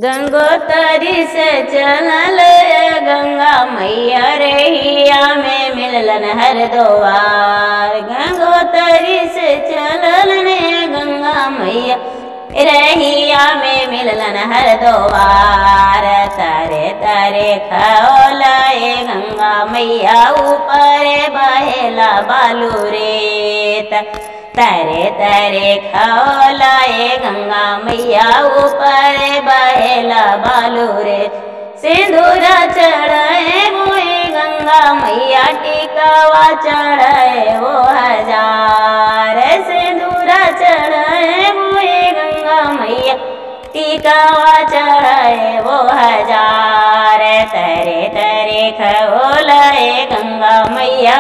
गंगोतरी से चलल गंगा मैया रहिया में मिललन हर दोवार गंगोतरी से चलल ने गंगा मैया रहिया में मिललन हर दोवार तारे तारे खौलाए गंगा मैया ऊपर बहेला बालू रेत तारे तारे खौलाए गंगा मैया ऊपर बहेला बालू रे सिंदूरा चढ़ाए मोए गंगा मैया टिकावा चढ़ाए वो हजार सिंदूरा चढ़ाए मोए गंगा मैया टिकावा चढ़ाए वो हजार तरे तरे खौलाए गंगा मैया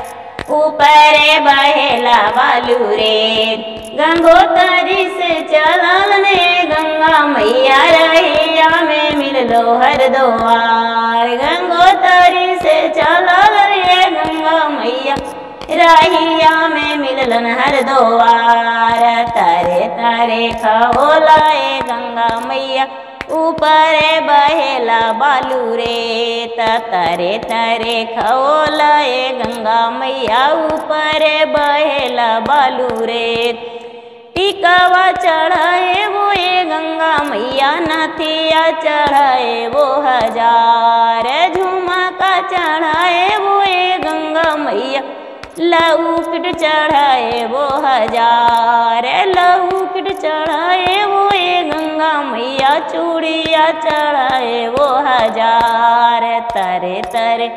ऊपर बहेला बालू रे गंगोतरी से चलल ने गंगा मैया रहिया में मिललो हर दोवार गंगोतरी से चलल रे गंगा मैया रहिया में मिललन हर दोवार तारे तारे खोलाए गंगा मैया ऊपर बहेला बालू रे तरे तरे खोलाए गंगा मैया ऊपर बहेला बालू रे टिकावा चढ़ाए वो ये गंगा मैया नथिया चढ़ाए वो हजार झुमका चढ़ाए वो ये गंगा मैया लऊकिट चढ़ाए वो हजार लऊकिट चढ़ाए वो ये गंगा मैया चूड़िया चढ़ाए वो हजार तरे तरे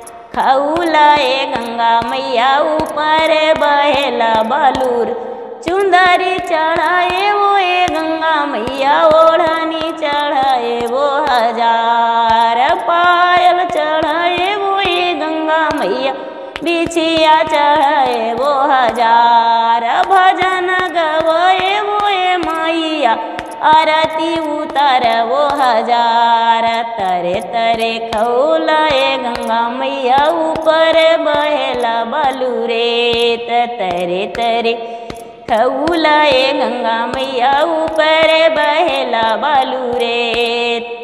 खौलाए गंगा मैया ऊपर बहेला बालूर चुंदरी चढ़ाए वो ये गंगा मैया ओढ़नी चढ़ाए वो हजार पायल चढ़ाए वो ये गंगा मैया बिछिया चढ़ाए वो हजार भजन गवाए वो ये मैया आरती उतर वो हजार तरे तरे खौलाए गंगा मैया ऊपर बहेला बालू रे तरे तरे खौलाए गंगा मैया ऊपर बहेला बालू रे